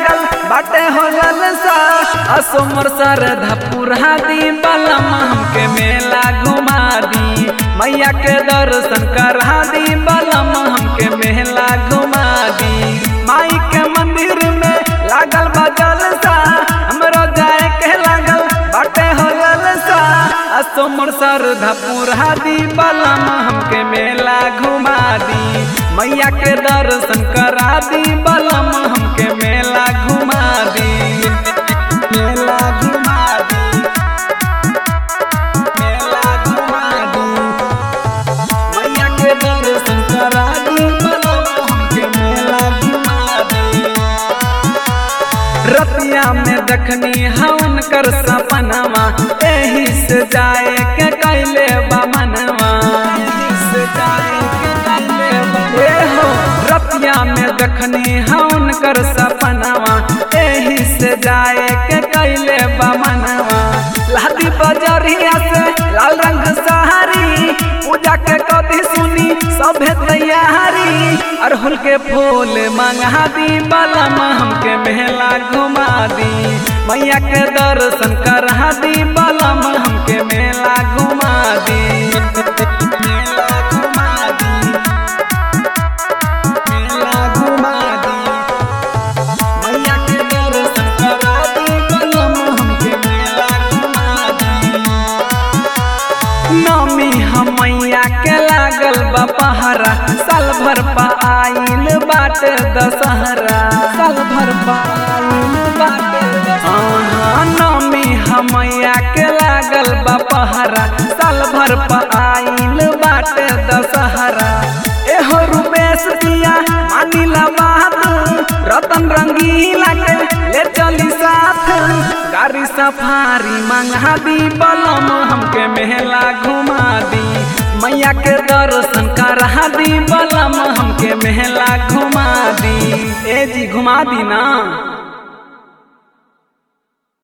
लागल बाटे हो जलसा असोमर सर धपुरा दी बलम हमके मेला घुमा दी मैया के दर्शन करा दी बलम हमके मेला घुमा दी माई के मंदिर में लागल बा जलसा हमरो जाए के लागल बाटे हो जलसा असोमर सर धपुरा दी बलम हमके मेला घुमा दी मैया के दर्शन करा दी बलम हमके मेला घुमा दी मेला घुमा दी मेला घुमा दी मैया के दर्शन करा दी बलम हमके मेला घुमा दी रतिया में देखनी हवन कर सपनवा एही से जाए के कैले बमनवा एही से जाए के कैले बा- ए हो रतिया में देखनी हवन कर सपनवा एही से जाए के कैले बमनवा लादी बजरिया से लाल रंग सहारी पूजा के कदी सुनी सभे तैयारी अरहुल के फूल मंगा दी बलम हमके मेला घुमा दी मैया के दर्शन करा दी बलम हमके मेला घुमा दी मेला घुमा दी मेला घुमा दी मैया के दर्शन करा दी बलम हमके मेला घुमा दी नमी हमैया के लागल बा पहरा साल भर पा आइल बाटे दशहरा साल भर पा आइल बाटे दशहरा नमी हमैया के लागल बा पहरा साल भर पा आइल बाटे दशहरा एहो रुपेश दिया मानिला बात रतन रंगीला के ले चली साथ गाड़ी सफारी मंगा दी बलम हमके मेला घुमा दी मैया के दर्शन करा दी बलम हमके मेला घुमा दी ए जी घुमा दी ना